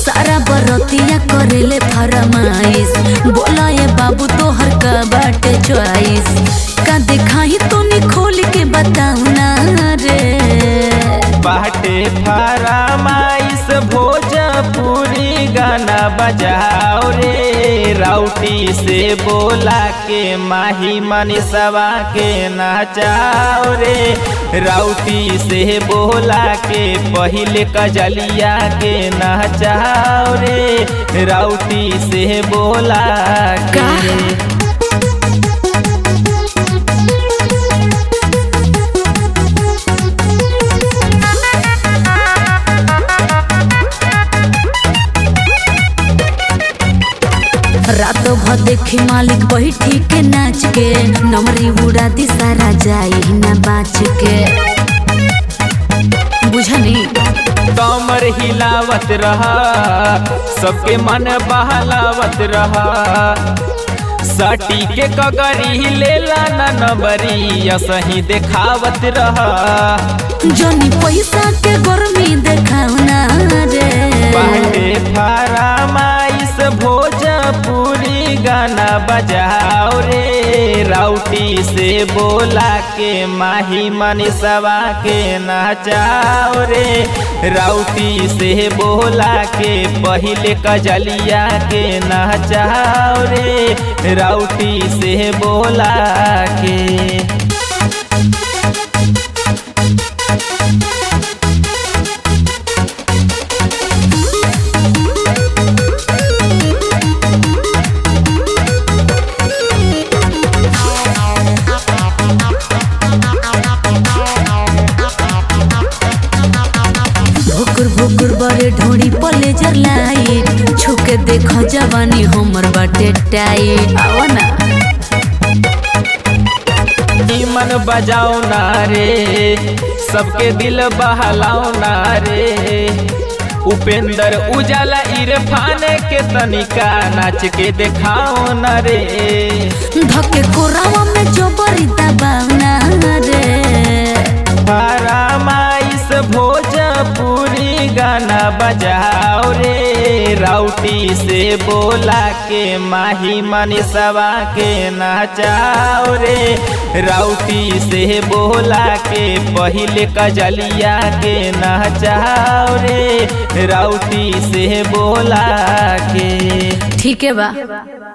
सारा बरतिया करेले फरमाइश बोला ये बाबू तोहर का बाटे चॉइस का दिखाई तो खोल के बताऊ ना रे बाटे फरमाइश भोजपुरी गाना बजाओ रे राउटी से बोला के माही मनीषवा के नचाओ रे राउटी से बोला के पहले कजलिया के नचाओ रे राउटी से बोला के रात भर देखी मालिक बैठी के नाच के नमरी उड़ा दी सारा जाई ना बाच के बुझनी कमर हिलावत रहा सबके मन बहलावत रहा सटी के कगरी लेला न नबरी असही देखावत रहा जनी पैसा के गर्मी देखाऊ ना रे बाटे फरमाइश भोजपुरी गाना बजाओ रे राउटी से बोला के माही मनीषवा के नचाओ रे राउटी से बोला के पहले कजलिया के नचाओ रे राउटी से बोला के भुकुर भुकुर बड़े ढोड़ी पले जर लाइट छुके देखो जवानी हमर बाटे टाइट आवा ना मन बजाओ ना रे सबके दिल बहलाओ ना रे उपेंद्र उजाला इरफान के तनिका नाच के देखाओ ना रे धके कोरावा में जो बड़ी दबाव ना रे फरमाइश भोजपुरी गाना बजाओ रे राउटी से बोला के माही मनीषवा के नचाओ रे राउटी से बोला के पहले कजलिया के नचाओ रे राउटी से बोला के ठीक है बा